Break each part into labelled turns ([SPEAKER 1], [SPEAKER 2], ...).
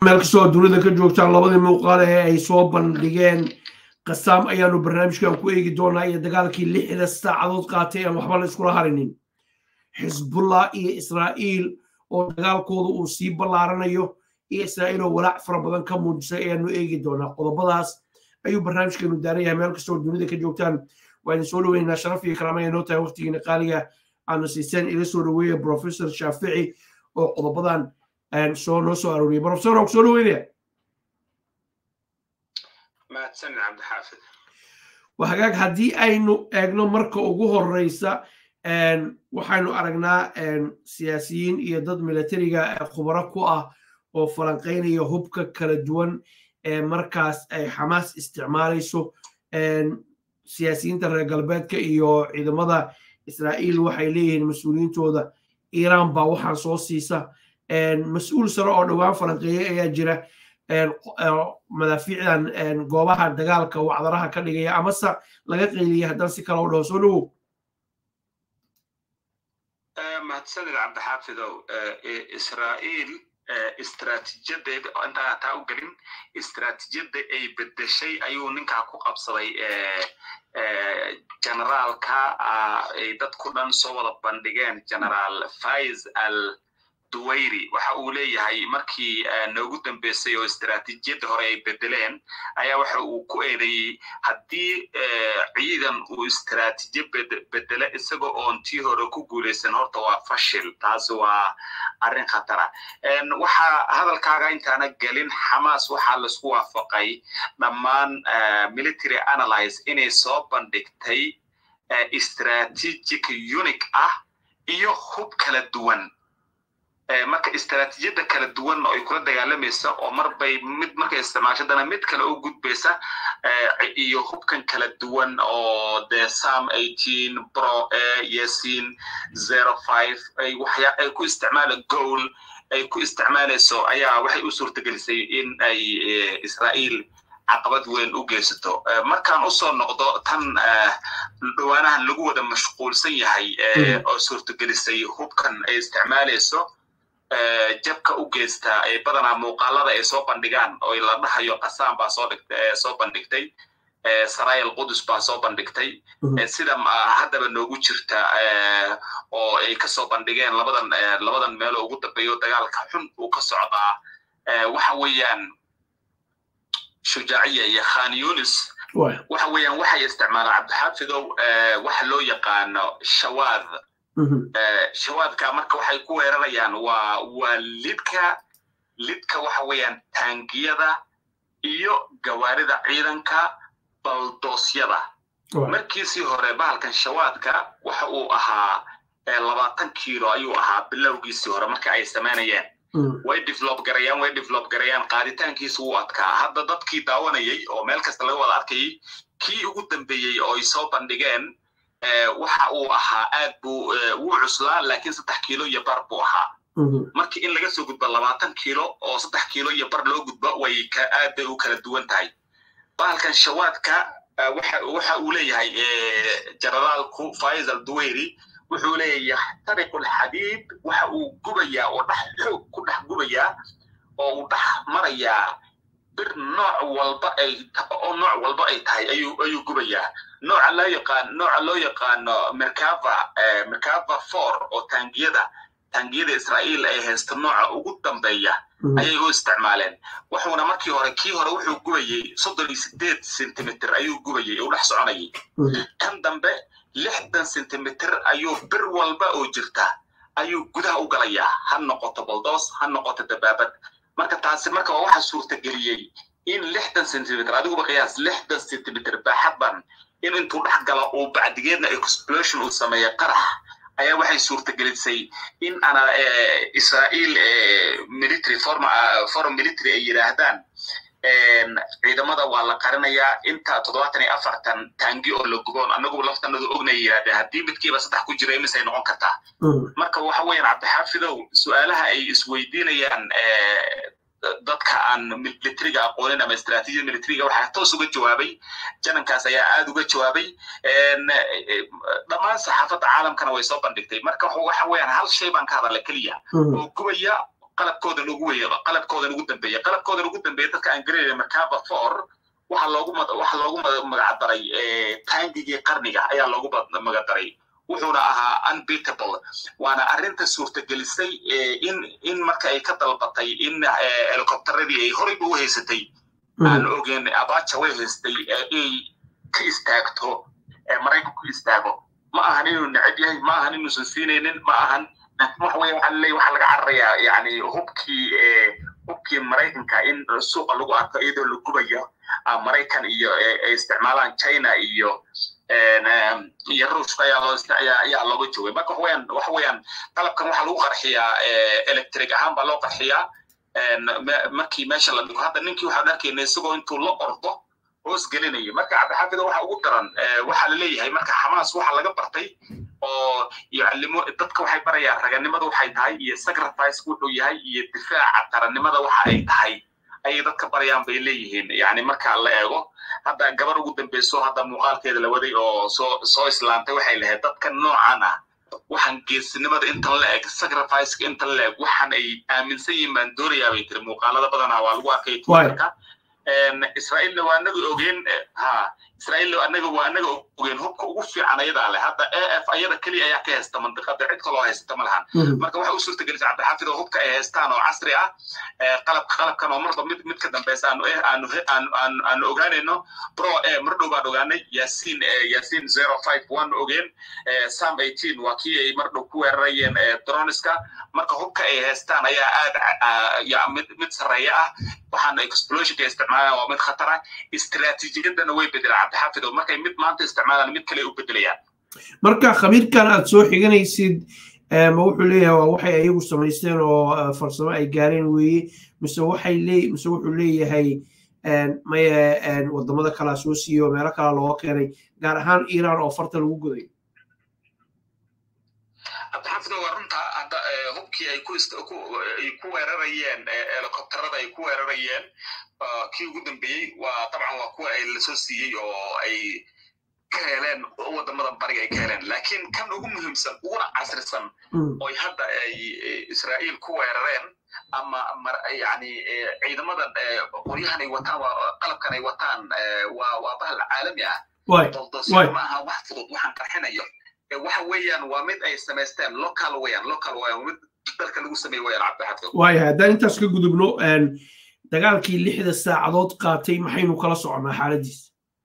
[SPEAKER 1] meel kastoo dunida ka joogtaan labadii muuqaal ee ay soo bandhigeen qasaam ayaanu barnaamijkan ku eegi doonaa iyo dagaalkii lixda saacadood qaatay aan waxba la iskula harinin xisbullah iyo israa'iil oo dagaalkooda uu sii ballaaranayo iyo israa'iil oo walaac fara badan ka muujisay ayaanu eegi doonaa qodobadaas ayuu barnaamijkeenu daaran yahay meel kastoo dunida ka joogtaan waa idin soo dhoweynaynaa sharaf iyo karaama ay noo tahay waqtigiina qaaliga aanu siiseen ila soo dhoweeya professor shaafici oo qodobadan soo noo soo arooriyay professor oo soo dhoweynaya
[SPEAKER 2] mahadsanid cabdixaafid
[SPEAKER 1] waa hagaag haddii aynu eegno marka ugu horeysa waxaynu aragnaa siyaasiyiin iyo dad militariga khubaro ku ah oo falanqaynaya hubka kala duwan ee markaas ay xamaas isticmaalayso siyaasiyiinta reer galbeedka iyo ciidamada israa'iil waxay leeyihiin mas-uuliyiintooda iiraan baa waxaan soo siisa mas-uul sare oo dhowaan falanqeeyey ayaa jira madaafiicdan goobaha dagaalka wacdaraha ka dhigaya amase laga qeyliyay haddaan si kale u dhaho soo dhowow
[SPEAKER 2] mahadsanid cabdixaafidow israa'iil istraatiijiyadeeda intaan taa u gelin istraatiijiyadda ay bedeshay ayuu ninkaa ku qabsaday generaalka ay dadku dhan soo wada bandhigeen generaal faiz al duwayri waxa uu leeyahay markii noogu dambeysay oo istraatiijiyadda hore ay bedeleen ayaa waxa uu ku eedeeyey haddii ciidan uu istraatiijiya bedele isagoo oon tii hore ku guulaysan horta waa fashil taasi waa arrin khatara waxaa hadalkaaga intaana gelin xamaas waxaa laisku waafaqay dhammaan military analyze inay soo bandhigtay strategic unic ah iyo hub kala duwan marka istraatiijiyadda kala duwanna ay kula dagaalamaysa oo marbay mid markay isticmaashadana mid kale u gudbaysa iyo hubkan kala duwan oo de sam eighteen pro a yesin zero five ay waxya ay ku isticmaala goal ay ku isticmaalayso ayaa waxay u suurtagelisay in ay israa'iil caqabad weyn u geysato markaan usoo noqdo tan dhawaanahan lagu wada mashquulsan yahay oo suurtagelisay hubkan ay isticmaalayso jabka u geysta ee badanaa muuqaalada ay soo bandhigaan oo la dhahayo qasaan baa soo dhigtay soo bandhigtay sarayal qudus baa soo bandhigtay sida haddaba noogu jirta oo ay kasoo bandhigeen labadan labadan meelo ugu dambeeyo dagaalka xun uu ka socdaa waxa weeyaan shujaaciya iyo khan yunis waxa weeyaan waxay isticmaalaan cabdixaafidow waxa loo yaqaano shawaad shawaadka marka waxay ku weerarayaan waa waa lidka lidka waxa weeyaan taangiyada iyo gawaarida ciidanka baldoosyada markiisii hore bahalkan shawaadka waxa uu ahaa labaatan kiilo ayuu ahaa bilowgiisii hore marka ay samaynayeen way develop garayaan way develop garayaan qaaditaankiisa wuu adkaa hadda dadkii daawanayay oo meel kasta laga wada arkayay kii ugu dambeeyey oo ay soo bandhigeen waxa uu ahaa aad buu wuu cuslaa laakiin saddex kiilo iyo bar buu ahaa markii in laga soo gudbo labaatan kiilo oo saddex kiilo iyo bar loo gudbo way ka aad bay u kala duwan tahay bahalkan shawaadka waxa waxa uu leeyahay generaalku faiz al duwayri wuxuu leeyahay yaxtariqu alxadiid waxa uu gubayaa oo dhex xoog ku dhex gubayaa oo uu dhex marayaa bir nooc walba ay oo nooc walba ay tahay ayuu ayuu gubayaa nooca loo yaqaan nooca loo yaqaano merkava merkava four oo taangiyada taangiyada israa'iil ay haysta nooca ugu dambeeya ayay u isticmaaleen wuxuuna markii hore kii hore wuxuu gubayey soddon iyo sideed centimeter ayuu gubayey u dhex soconayay kan dambe lixdan centimeter ayuu bir walba oo jirta ayuu gudaha u galayaa ha noqoto baldoos ha noqoto dabaabad marka taasi marka waa waxa suurtageliyey in lixdan centimeter adiguba qiyaas lixdan centimeter baaxadban in intuu dhex galo uu bacdigeedna explosion uu sameeyo qarax ayaa waxay suurtagelisay in ana israa'iil military forum military ay yidhaahdaan ciidamada waa la qarinayaa inta toddobaatan iyo afartan taangi oo la guboon anagu laftanadu ognay yidhahdeen haddii midkiiba saddex ku jira imisay noqon kartaa marka waxa weeyaan cabdixaafidow su-aalaha ay isweydiinayaan dadka aan militariga aqoonin ama istraatiijiyada militariga waxaa toos uga jawaabay janankaas ayaa aad uga jawaabay dhammaan saxaafadda caalamkana way soo bandhigtay marka waxa weeyaan hal shay baan ka hadalla keliya oo gubaya qalabkoodan ugu weeye qalabkoodan ugu dambeeya qalabkoodan ugu dambeeya dadka aan garanayna makaba for waxa loogu waxa loogu magacdaray taangigii qarniga ayaa loogu magacdaray wuxuuna ahaa unbeatable waana arrinta suurtagelisay in in marka ay ka dalbatay in helicopteradii ay horeyba u haysatay aan ogeen abaja way haystay ay ka istaagto maraykanku istaago ma ahan inuu neceb yahay ma ahan inuusan siinaynin ma ahan laakiin waxa weeye waxaa laleeyahy waxaa laga cararayaa yani hubkii hubkii maraykanka in suuqa lagu arko iyadoo la gubayo maraykan iyo ay isticmaalaan china iyo iyo ruushka ayaa loo ayaa looga joogay marka waxaweyaan waxa weeyaan qalabkan waxaa lagu qarxiyaa electric ahaan baa loo qarxiyaa markii meesha la dhigo hadda ninkii waxaan arkayna isagoo intuu la ordo hoos gelinaya marka cabdixaafida waxa ugu daran waxaa laleeyahay marka xamaas waxa laga bartay oo yucalimo dadka waxay barayaan raganimada waxay tahay iyo sacrifice wuxuu yahay iyo difaaca qarannimada waxa ay tahay ayay dadka barayaan bay leeyihiin yani marka la eego hadda gabar ugu dambeyso hadda muuqaalkeeda la waday oo soo soo islaantay waxay lahayd dadka noocan ah waxaan geesinimada intan la eg sacrificeka intan la eg waxaan ay aaminsan yihiin baan doonayaa bay tiri muuqaalada badanaa waa lagu arkay twitterka israa'iilna waa anaga ogeen ha israa'iilna anaga waa anaga ogeen hubka ugu fiican ayadaa leh hadda a f ayada keliya ayaa ka haysta mandiqada cid kaloo haysata ma lahan marka waxay u suurtagelisay cabdixaafid oo hubka ay haystaan oo casri ah qalabka qalabkan oo marba mid mid ka dambeysa aanu aanu aanu aanu ogaanayno pro e mar dhow baan ogaanay yaasiin yaasiin zero five one ogeen sam eighteen waa kii ay mar dhow ku weerarayeen droniska marka hubka ay haystaan ayaa aad mid mid sarreeya ah waxaana explosionka isticmaalaan waa mid khatar ah istiraatiijiyadana way bedelaan cabdixaafid oo markay mid maanta isticmaalaan mid kale u bedelayaan
[SPEAKER 1] marka khabiirkan aad soo xiganaysid ma wuxuu leeyahay waa waxay ayagu samaysteen oo farsamo ay gaareen weeye mise waxay lee mise wuxuu leeyahay maye wadamada kalaa soo siiyey oo meelo kala looga keenay gaar ahaan iran oo farta lagu goday
[SPEAKER 2] cabdixaafid waa runta hadda hubkii ay ku ay ku weerarayeen helicopterada ay ku weerarayeen kii ugu dambeeyey waa dabcan waa kuwa ay lasoo siiyey oo ay ka heleen wadamada bariga ay ka heleen laakiin kan ugu muhiimsan uguna casrisan oy hadda ay israa'iil ku weerareen ama yani ciidamadan qoryahan ay wataan qalabkan ay wataan waa waa bahal caalami ah doldosyo ma aha wax fudud waxaan qarxinayo waxa weeyaan waa mid ay samaysteen local weeyaan local weeyaan mid dalka lagu sameeye weeyaan cabdixafid
[SPEAKER 1] waayahay haddaan intaas ka gudubno dagaalkii lixda saacadood qaatay maxaynu kala soconaa xaaladiis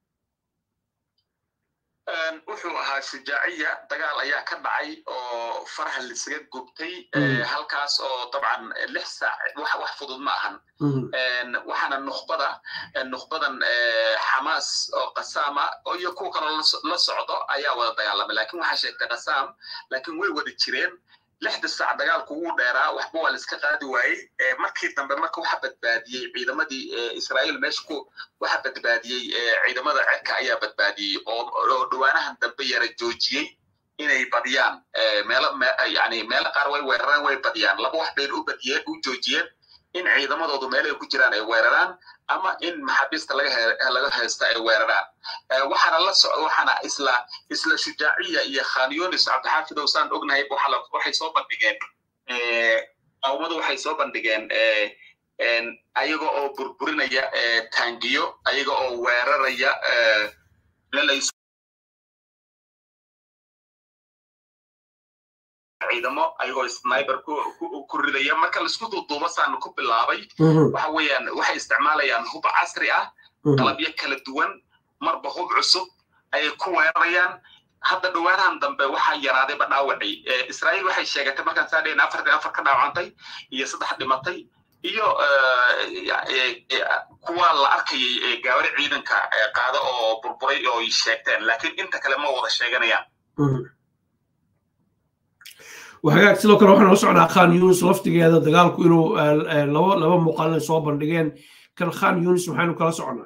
[SPEAKER 2] wuxuu ahaa shujaaciya dagaal ayaa ka dhacay oo faraha lisaga gubtay halkaas oo dabcan lix saac wax wax fudud ma ahan waxaana nukhbada nukhbadan xamaas oo qasaama iyo kuwa kaloo la socdo ayaa wada dagaalamay lakin waxaa sheegtay qasaam laakiin way wada jireen lixda saac dagaalku wuu dheeraa waxba waa la iska qaadi waayey markii dambe marka waxa badbaadiyey ciidamadii israa'iil meesha ku waxa badbaadiyey ciidamada cirka ayaa badbaadiyey oo dhawaanahan dambe yara joojiyey inay badiyaan meelo yani meelo qaar way weeraraan way badiyaan laba wax bayna u badiyeen u joojiyeen in ciidamadoodu meelahay ku jiraan ay weeraraan ama in maxaabiista laga laga haysta ay weeraraan waxaana la socdo waxaana isla isla shujaaciya iyo khanyonis cabdixaafid oo saan ognahay waxay soo bandhigeen qawmadu waxay soo bandhigeen ayaga oo burburinaya taangiyo ayaga oo weeraraya meel ciidamo ayagoo sniper ku ridaya marka laisku duuduubo saan ku bilaabay waxa weeyaan waxay isticmaalayaan hub casri ah qalabyo kala duwan marba hub cusub ayay ku weerarayaan hadda dhawaanahan dambe waxaa yaraadayba dhaawacii israa'iil waxay sheegatay markaan saa dhayn afar afar ka dhaawacantay iyo saddex dhimatay iyo kuwa la arkayay gaawari ciidanka qaado oo burburay oo sheegteen laakiin inta kale ma wada sheeganayaan
[SPEAKER 1] وحاجات sidoo kale waxaan la socnaa khan yunis laftigeeda dagaalku inuu laba laba muuqaalin soo bandhigeen kan khan yunis maxaynu kala socnaa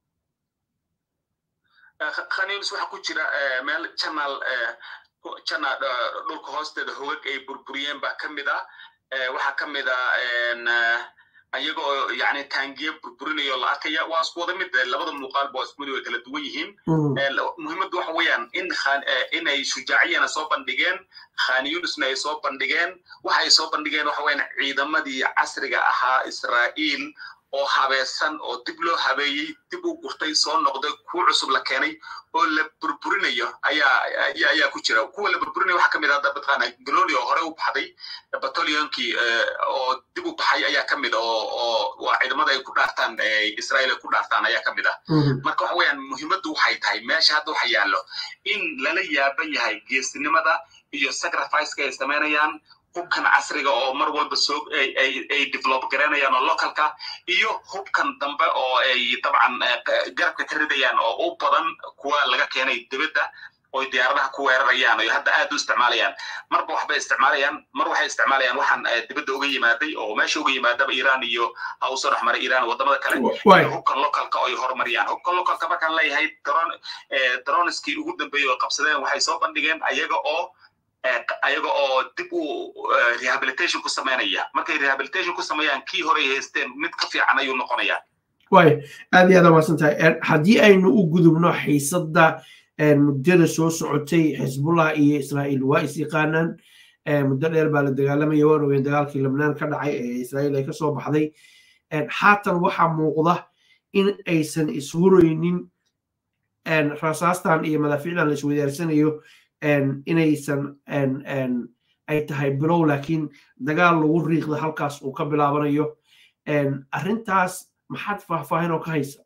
[SPEAKER 2] khan yunis waxaa ku jira meel channel channel dhulka hoosteeda hogag ay burburiyeen baa ka mid ah waxaa ka mid ah ayagoo yani taangiye burburinayo la arkaya waa isku wada mid labada muuqaalba waa isku mid way kala duwan yihiin muhiimaddu waxa weeyaan in inay shujaaciyana soo bandhigeen khan yunisna ay soo bandhigeen waxa ay soo bandhigeen waxa weeyaan ciidamadii casriga ahaa israa'iil oo habeesan oo dib loo habeeyey dib u gurtay soo noqday kuwa cusub la keenay oo la burburinayo ayaa ayaa ku jira kuwa la burburinayo waxaa kamid ah mataqaana galoni oo hore u baxday batalyonkii oo dib u baxay ayaa kamid oo oo waa ciidamada ay ku dhaartaan israa'iil ay ku dhaartaan ayaa kamid ah marka waxa weeyaan muhiimaddu waxay tahay meesha hadda waxa yaallo in lala yaaban yahay geesinimada iyo sacrificeka ay samaynayaan hubkan casriga oo mar walba soo ay develop garanayaan oo localka iyo hubkan dambe oo ay dabcan garabka ka ridayaan oo u badan kuwa laga keenay dibadda oo diyaaradaha ku weerarayaan oo hadda aad u isticmaalayaan marba waxbay isticmaalayaan mar waxay isticmaalayaan waxaan dibadda uga yimaaday oo meesha uga yimaadaba iran iyo ha usoo dhex maray iran wadamada kale hubkan localka oo ay horumariyaan hubkan localka markaan leeyahay droniskii ugu dambeeyey oo qabsadeen waxay soo bandhigeen ayaga oo ayaga oo dib u rehabilitation ku samaynaya markay rehabilitation ku sameeyaan kii hore ay haysteen mid ka fiican ayuu noqonayaa
[SPEAKER 1] way aad iyo aad umaasan tahay haddii aynu u gudubno xiisadda muddada soo socotay xisbullah iyo israa'iil waa is yaqaanaan muddo dheer baa la dagaalamaya waan ogeyn dagaalkii lebnaan ka dhacay ee israa'iil ay ka soo baxday haatan waxaa muuqda in aysan ishuraynin rasaastan iyo madaafiicdan la iswadaarsanayo inaysan ay tahay bilow laakiin dagaal lagu riiqda halkaas uu ka bilaabanayo arrintaas maxaad faahfaahin oo ka haysa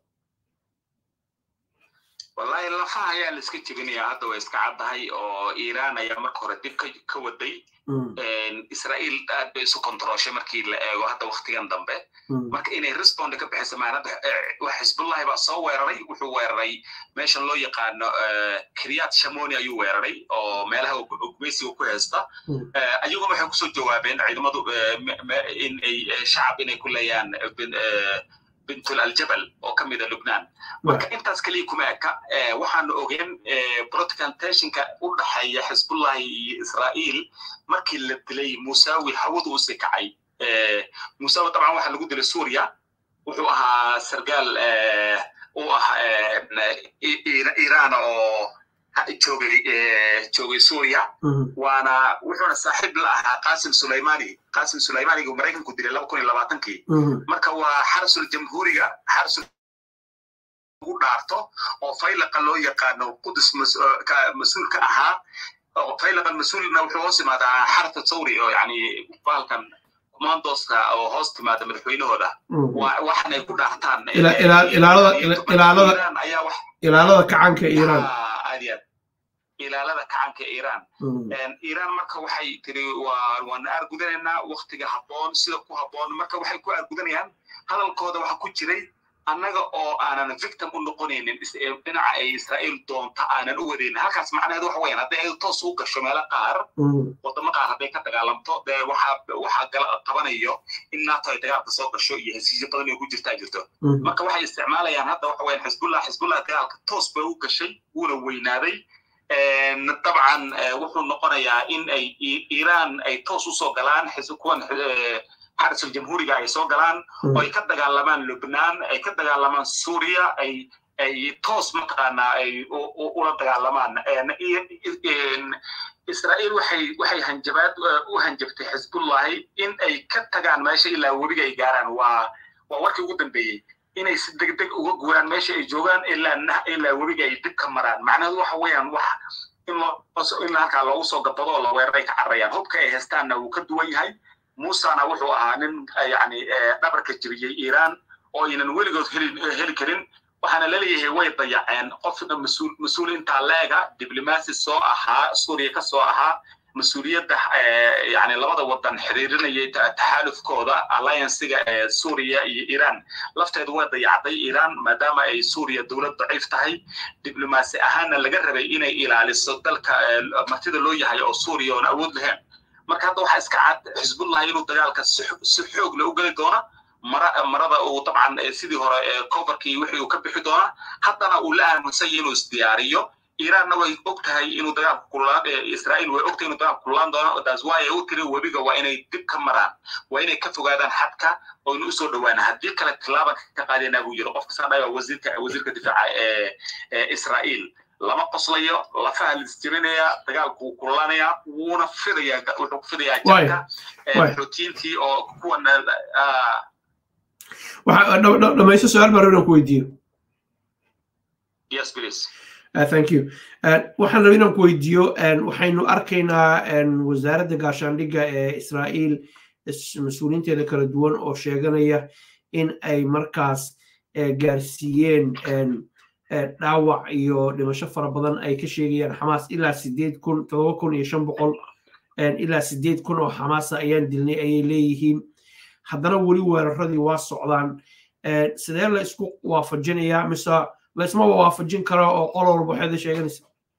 [SPEAKER 2] wallahi lafaha ayaa la iska jebinayaa hadda way iska caddahay oo iiraan ayaa marka hore dib ka waday israa'iil aad bay isu kontrooshay markii la eego hadda waktigan dambe marka inay responde ka bixisa maanada xisbullahi baa soo weeraray wuxuu weeraray meeshan loo yaqaano kiryat shamoni ayuu weeraray oo meelaha gumeysiga ku haysta ayaguna waxay kusoo jawaabeen ciidamadu in ay shacab inay ku leeyaan bintul aljabal oo ka mida lubnaan marka intaas keliya kuma eka waxaanu ogeen protecantationka u dhaxeeya xisbullahi iyo israa'iil markii la dilay musawi hawadu u sii kacay musawi dabcan waxaa lagu dilay suuriya wuxuu ahaa sargaal u ah iiraan oo joogay joogay suuriya waana wuxuuna saaxiib la ahaa qasim sulaymani qasim sulaymaniga uu maraykanku dilay laba kun iyo labaatankii marka waa xarasul jamhuuriga xarasul ugu dhaarto oo faylaqa loo yaqaano qudus mas-uul ka ahaa oo faylaqan mas-uulna wuxuu hoos imaadaa xarata thawri oo yani bahalkan commandoska oo hoos timaada madaxweynahooda waxan ay ku dhaartaan
[SPEAKER 1] ilaalada kacanka iiraan
[SPEAKER 2] ilaalada kacanka iiraan iiraan marka waxay tiri waana aargudanaynaa waktiga habboon sida ku habboon marka waxay ku aargudanayaan hadalkooda waxa ku jiray annaga oo aanan victim u noqonaynin dhinaca ay israa'iil doonta aanan u wadaynin halkaas macnaheedu waxa weyaan hadday ay toos u gasho meelo qaar wadamo qaar hadday ka dagaalamto dee waxaa waxaa gala qabanayo in nato ay dagaalka soo gasho iyo hesiisyo badan oo ku jirtaa jirto marka waxay isticmaalayaan hadda waxa weyaan xisbullah xisbullah dagaalka toos bay u gashay wuuna weynaaday dabcan wuxuu noqonayaa in ay iiraan ay toos usoo galaan kuwan xarisul jamhuuriga ay soo galaan oo ay ka dagaalamaan lubnaan ay ka dagaalamaan suuriya ay ay toos mataqaanaa ay ula dagaalamaan israa'iil waxay waxay hanjabaad u hanjabtay xisbullahi in ay ka tagaan meesha ilaa webiga ay gaaraan waa waa warkii ugu dambeeyey inay si deg deg uga guuraan meesha ay joogaan ilaa ilaa webiga ay dib ka maraan macnaheedu waxa weeyaan wax in in halkaa loogu soo gabado oo la weeraray ka cararayaan hubka ay haystaanna wuu ka duwan yahay musana wuxuu ahaa nin yani dhabarka jebiyey iiraan oo aynan weligood heli heli karin waxaana laleeyahay way dayaceen qofna mas-uul mas-uul intaa leega diblomaasi soo ahaa suuriya ka soo ahaa mas-uuliyadda yani labada wadan xiriirinayay taxaalufkooda alliancega ee suuriya iyo iiraan lafteedu waa dayacday iiraan maadaama ay suuriya dowlad daciif tahay diblomaasi ahaanna laga rabay inay ilaaliso dalka martida loo yahay oo suuriya oon awood lahayn marka hadda waxaa iska cad xisbullah inuu dagaalka si xoog la u geli doona mara marada uu dabcan sidii hore coverkii wixii uu ka bixi doona haddana uu la aaminsan yahay inuu isdiyaariyo iiraanna way og tahay inuu dagaalku kulaan israa'iil way og tahay inuu dagaalku kulaan doono taas waa ay u tiri webiga waa inay dib ka maraan waa inay ka fogaadaan xadka oo inu usoo dhawaana haddii kale tilaaban ka qaadeenaa buu yiri qofka saa dhaya wasiirka wasiirka difaaca ee israa'iil lama qoslayo lafaha lisjebinaya dagaalku wuu kululaanaya wuuna fidaya wuxuu ku fidayaa jabka xootiintii oo kuwan
[SPEAKER 1] dhamayso su-aal baan rabin aan ku weydiiyo
[SPEAKER 2] yes please
[SPEAKER 1] Uh, thank you waxaan rabay inaan ku weydiiyo waxaynu arkaynaa wasaaradda gaashaandhigga ee israa'iil mas-uuliyiinteeda kala duwan oo sheeganaya in ay markaas gaarsiiyeen dhaawac iyo dhimasho fara badan ay ka sheegayaan xamaas ilaa sideed kun todoba kun iyo shan boqol ilaa sideed kun oo xamaasa ayaan dilnay ayay leeyihiin haddana weli weeraradii waa socdaan sidee la isku waafajinayaa mise laysma waafajin karo oo qol walba waxaad sheeganaysa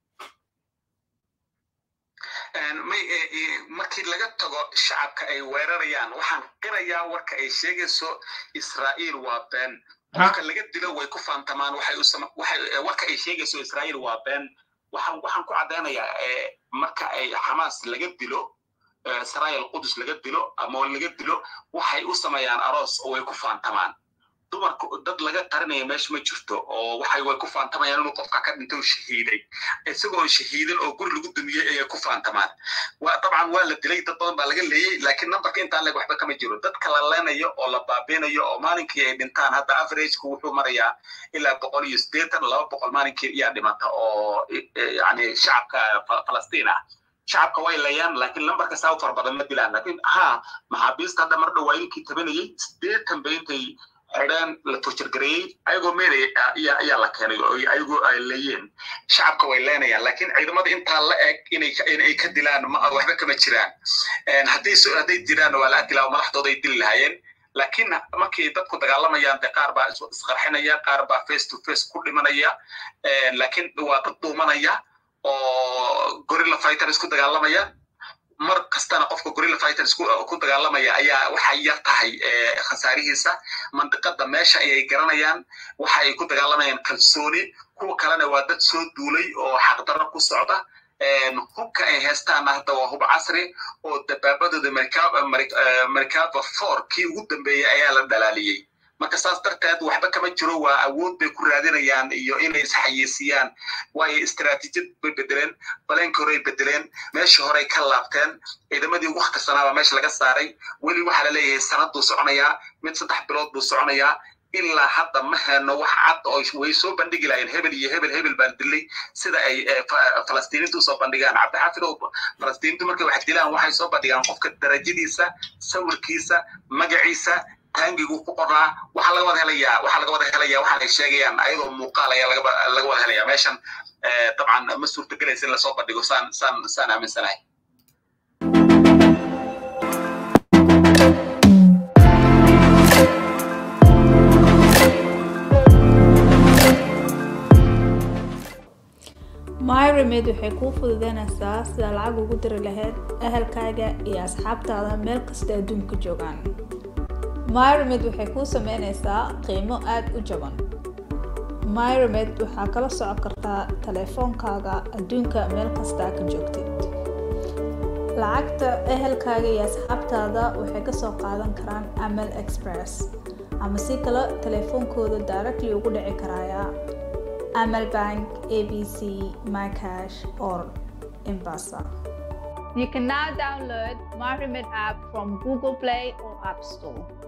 [SPEAKER 2] markii laga tago shacabka ay weerarayaan waxaan qirayaa warka ay sheegayso israa'iil waa been qofka laga dilo way ku faantamaan warka ay sheegayso israa'iil waa been waxaan waxaan ku caddaynayaa marka ay xamaas laga dilo israa'iil qudus laga dilo ama laga dilo waxay u sameeyaan aroos oo way ku faantamaan dumarka dad laga qarinaya meesha ma jirto oo waxay way ku faantamayaan inuu qofka ka dhintay oo shahiiday isagoo shahiidan oo guri lagu dumiyey ayay ku faantamaan waa dabcan waa la dilay dad badan baa laga leeyey laakiin nambarka intaan leg waxba kama jiro dadka la leenayo oo la baabeenayo oo maalinkii ay dhintaan hadda averageka wuxuu marayaa ilaa boqol iyo siddeetan laba boqol maalinkii iyaa dhimata oo yani shacabka falastiin ah shacabka way leeyaan laakiin lambarka saa u fara badan ma dilaan laakiin ha maxaabiista hadda mar dhawaa inkii tabanayey siddeetan ba intay xidhaan la torjargareeyey ayagoo meelay ayaa la keenay oo ayagoo ay leeyeen shacabka way leenayaan laakiin ciidamada intaa la eg inay inay ka dilaan waxba kama jiraan hadday hadday jiraan waa la arki lahaa madaxdooda ay dili lahaayeen laakiin markii dadku dagaalamayaan de qaar baa isqarxinaya qaar baa face to face ku dhimanaya laakiin waa dad dhuumanaya oo gorilla fighter isku dagaalamaya mar kastana qofka gorilla fighters ku dagaalamaya ayaa waxay yar tahay khasaarihiisa mandiqada meesha ayay garanayaan waxa ay ku dagaalamayaan kalsooni kuwa kalena waa dad soo duulay oo xaqdarro ku socda hubka ay heestaana hadda waa hub casri oo dabaabadooda marikaba for kii ugu dambeeyey ayaa la dhalaaliyey marka saas darteed waxba kama jiro waa awood bay ku raadinayaan iyo inay isxayiisiyaan waayo istaraatiijiyad bay bedeleen baleenka horey bedeleen meeshii horey ka laabteen ciidamadii ugu khatarsanaa meesha laga saaray weli waxaa la leeyahay sanaduu soconayaa mid saddex bilood buu soconayaa ilaa hadda ma heno wax cad oo way soo bandhigi lahayen hebel iyo hebel hebel baan dilay sida ay falastiiniintu usoo bandhigaan cabdixaafid oo falastiiniintu markay wax dilaan waxay soo bandhigaan qofka darajadiisa sawirkiisa magaciisa taangigu ku qoraa waxaa laga wada helayaa waxaa laga wada helayaa waxaan ay sheegayaan ayadoo muuqaal ayaa laga laga wada helayaa meeshan dabcan ma suurtagelaysa in lasoo bandhigo saan saan saan aaminsanahay
[SPEAKER 3] myremed waxay kuu fududeynaysaa sida lacag ugu diri lahayd ahalkaaga iyo asxaabtaada meel kasta adduunka joogaan myremed waxay kuu sameynaysaa qiimo aada u jaban myremed waxaa kala socon kartaa taleefoonkaaga adduunka meel kastaa ka joogtid lacagta ehelkaaga iyo asxaabtaada waxay kasoo qaadan karaan amal express ama si kale taleefoonkooda directly ugu dhici karaya amal bank abc mycash or embasa You can now download MyRemit app from Google Play or App Store.